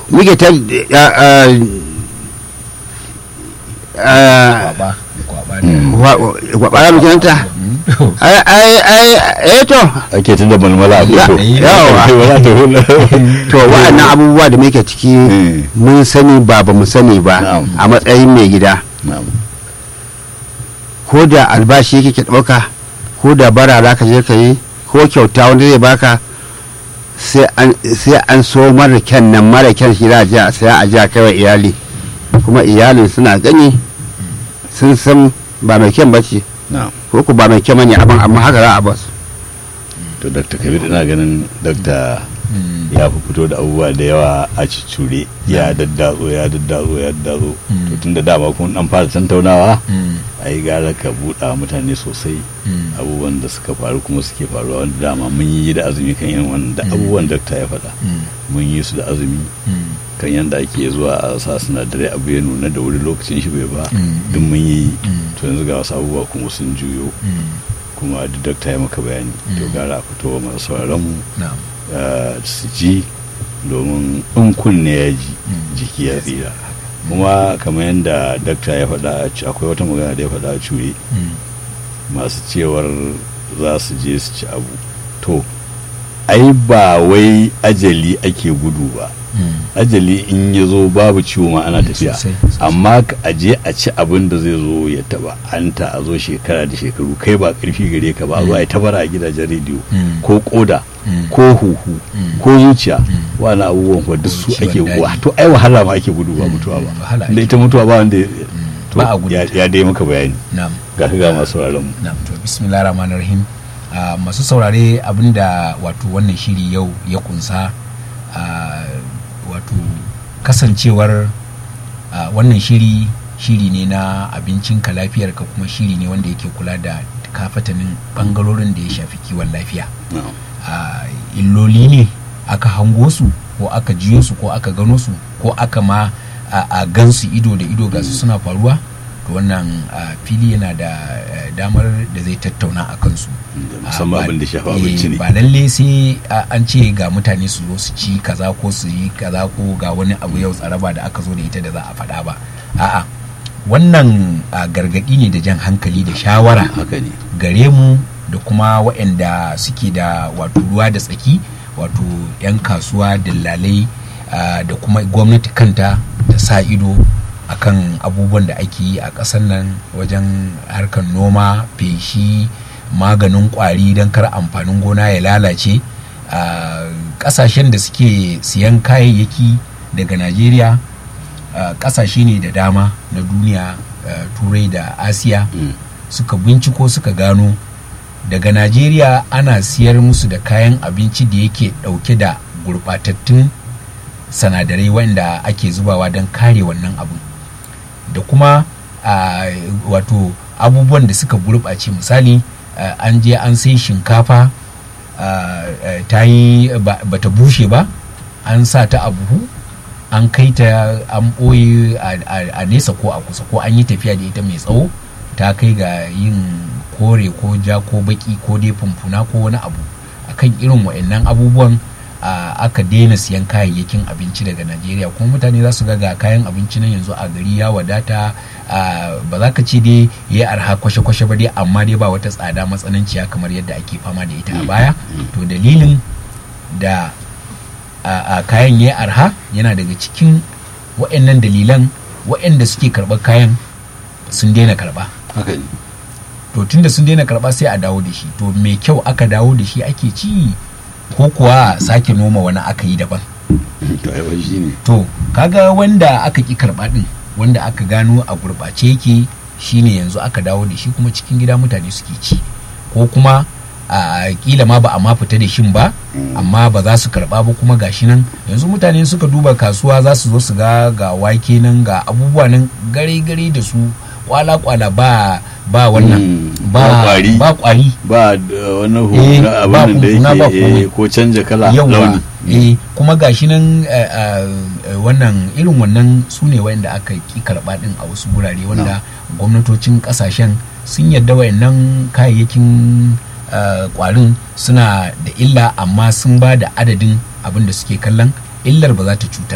muke ta kwaba kwaba ne kwaɓara muke ta ai ai ai eh to ake tun da malmala a Ya- fito yawa. Wala ta hula. to wa'annan abubuwa da muke ciki Eh. mun sani ba ba mu sani ba Na'am. a matsayin mai gida Na'am. ko da albashi yake ke ɗauka ko da bara za ka je ka yi ko kyauta wanda zai baka sai an sai an so mara kyan nan mara kyan shi za a je a saya a je a kai wa iyali kuma iyalin suna gani sun san ba mai kyan ba ce Na'am. ko ku ba mai kyan bane abin amma haka za a basu to dr kabir ina ganin dr Mm. ya fi fito da abubuwa da yawa a cicure ya daddatso ya daddatso ya daddatso Mm. to tun da dama kun dan fara tantaunawa Mm. a yi gara ka buɗa mutane sosai Mm. abubuwan da suka faru kuma suke faruwa wanda dama mun yi da azumi kan yin wannan da Mm. abubuwan dakta ya faɗa Mm. mun yi su da azumi Mm. kan yadda ake zuwa a sa sinadarai abu ya nuna da wuri lokacin shi bai ba Mm. duk mun yi Mm. to yanzu ga wasu abubuwa kuma sun juyo Mm. kuma duk dakta ya maka bayani to Mm. gara a fito wa masu sauraron mu Na'am. eh, su ji domin in kunne ya ji Mm. jiki ya tsira kuma kamar yadda dakta ya faɗa a ci- akwai wata magana da ya faɗa a cure Mm. masu cewar za su je su ci abu to ai ba wai ajali ake gudu ba Mm. ajali in ya zo babu ciwo ma ana tafiya Sosai, sosai. amma ka aje a ci abin da zai zo ya taba anta a zo shekara da shekaru kai ba karfi gare ka ba a zo a yi tabara a gidajen rediyo Mm. ko koda Mm. ko huhu Mm. ko zuciya Mm. wani abubuwan fa duk su Ciwon ake daji. wa to ai wahala ma ake gudu ba Mm. mutuwa ba Wahala da ake. ita mutuwa ba wanda ya- to Ba a gudu ya ta. ya dai maka bayani Na'am. ga ka ga masu sauraron mu Na'am to bismillah rahman rahim Ah, masu saurare abinda wato wannan shiri yau ya kunsa ah, wato kasancewar ah, wannan shiri shiri ne na abincinka lafiyarka kuma shiri ne wanda yake kula da kafatanin bangarorin da ya shafi kiwon lafiya Na'am. a illoli ne aka hango su ko aka jiyo su ko aka gano su ko aka ma a, a gansu ido da ido ga su suna faruwa to wannan a, fili yana da eh, damar da zai tattauna a kansu musamman Ah, ba- abin da shafa eh, abinci ne ba lalle sai a, an ce ga mutane su zo su ci kaza ko su yi kaza ko ga wani abu yau tsaraba da aka zo da ita da za a faɗa ba a'a wannan a, gargaɗi ne da jan hankali da shawara haka ne gare mu da kuma waɗanda suke da wato ruwa da tsaki wato 'yan kasuwa dillalai ah, da kuma gwamnati kanta da sa ido akan abubuwan da ake yi a ƙasar nan wajen harkar noma feshi maganin ƙwari don kar amfanin gona ya lalace Ah, ƙasashen da suke siyan kayayyaki daga najeriya ah, ƙasashe ne da dama na duniya ah, turai da asiya Mm. suka binciko suka gano daga najeriya ana siyar musu da kayan abinci da yake dauke da gurbatattun sanadarai wanda ake zubawa don kare wannan abin da kuma a, wato abubuwan da suka gurɓace misali a, an je an sai shinkafa a, a, ta yi ba ta bushe ba an sa ta a buhu an kai ta an ɓoye a- a a nesa ko a kusa ko an yi tafiya da ita mai tsawo ta kai ga yin kore ko ja ko baki ko dai fumfuna ko wani abu akan irin wa'annan abubuwan a, aka daina siyan kayayyakin abinci daga najeriya kuma mutane za su ga ga kayan abinci nan yanzu a gari ya wadata a, ba za ka ce dai ya yi arha kwashe-kwashe ba dai amma dai ba wata tsada matsananciya kamar yadda ake fama da ita a baya to dalilin da a, a kayan ya yi arha yana daga cikin wa'annan dalilan wa'anda suke karɓar kayan sun daina karɓa haka ne to tunda sun daina karɓa sai a dawo da shi to mai kyau aka dawo da shi ake ci ko kuwa sake noma wani aka yi daban to ai wai shine to kaga wanda aka ki karɓa din wanda aka gano a gurɓace yake shine yanzu aka dawo da shi kuma cikin gida mutane suke ci ko kuma a kila ma ba a ma fita da shin ba amma ba za su karba ba kuma gashi nan yanzu mutane suka duba kasuwa za su zo su ga ga wake nan ga abubuwa nan gare gare da su kwala kwala ba ba wannan Mm, ba ba kwari. ba kwari ba da wani Eh, hu na ba abin da huhuna, ba yake komai. eh, ko canja kala yawa launi eh kuma gashi nan eh, eh, wannan irin wannan su ne wanda aka ki karba din a wasu gurare wanda gwamnatocin kasashen sun yarda wayannan kayayyakin eh, kwarin suna da illa amma sun ba da adadin abin da suke kallon illar ba za ta cutar